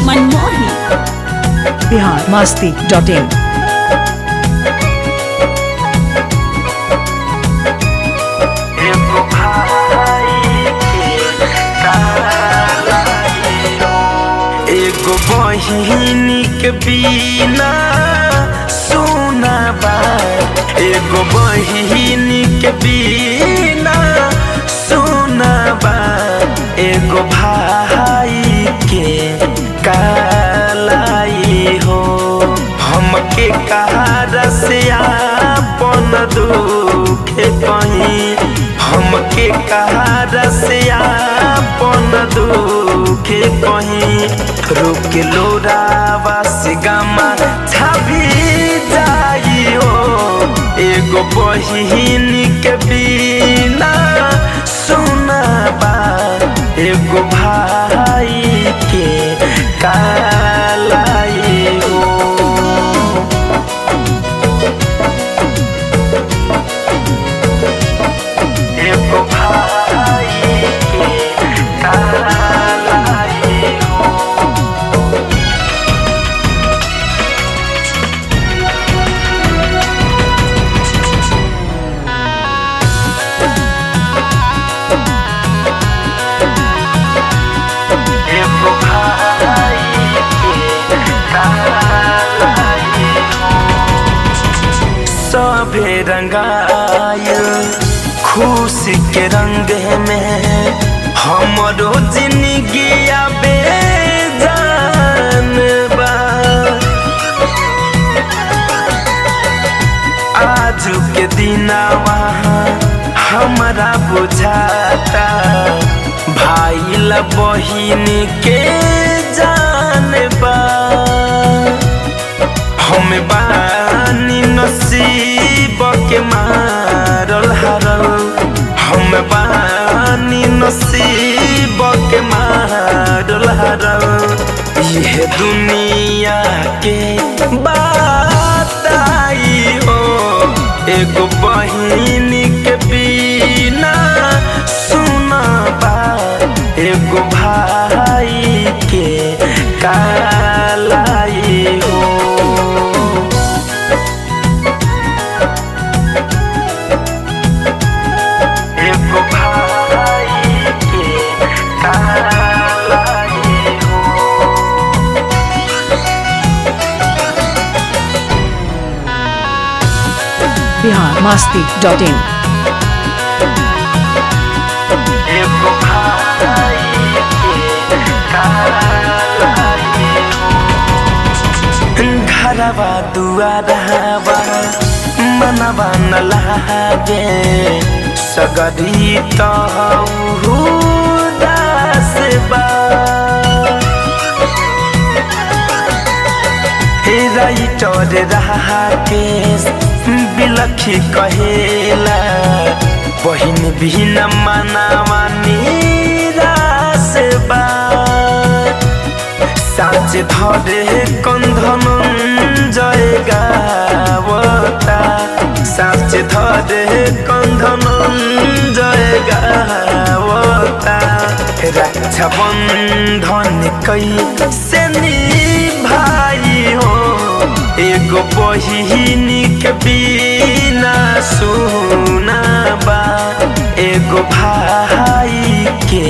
मनमोही Bihar Masti dot in एगो भाई के कालाई एगो बहिनी के बिना सोना बा एगो बहिनी के बिना सोना बा एगो भाई के कालाई हो हमके कहारा से आपन दुख कहीं हमके कहारा से आपन दुख कहीं रुक लो रावा से गामा छाभी जाई हो एगो बहिन के बिना सुना बा एगो भाई के कालाई हो एगो भाई के कालाई हो एगो भाई के कालाई सभे रंगायल खुशी के रंग में हमरो जिंदगी आबे जान बा आज के दिनावा हमरा बुझाता भाई ला बहिन के जान बा हम बानी नसीब के मारल हारल हम बानी नसीब के मारल हारल यह दुनिया के बात आई हो एगो बहिन के बिना सुना बा एगो भाई के कालाई हो एगो भाई के कालाई हो बिहार मस्ती डॉट इन एगो भाई के कालाई हो घरवा दुआरवा मनवा न लागे सगरी तहु दास बा हे राइटर रहा के बिलखी कहेला बहिन भी न मनावा निराश बा साँच धरे कंधन जय गावता साँच धरे कंधन जय गावता रक्षा बंधन कई से भाई हो एगो बहिन के बिना सुना बा एगो भाई के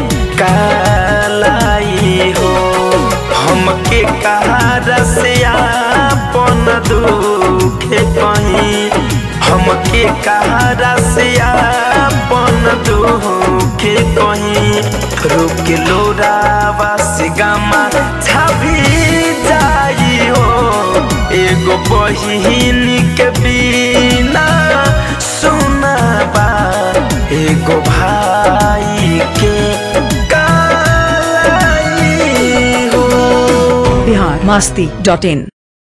कालाई हो हमके कहारा से आपन दुख कहीं हमके कहारा से आपन दुख कहीं रुक लो रावा से गामा छाभी जाई हो एगो बहिन के बिना सुना बा एगो भाई के कालाई हो बिहार मस्ती डॉट इन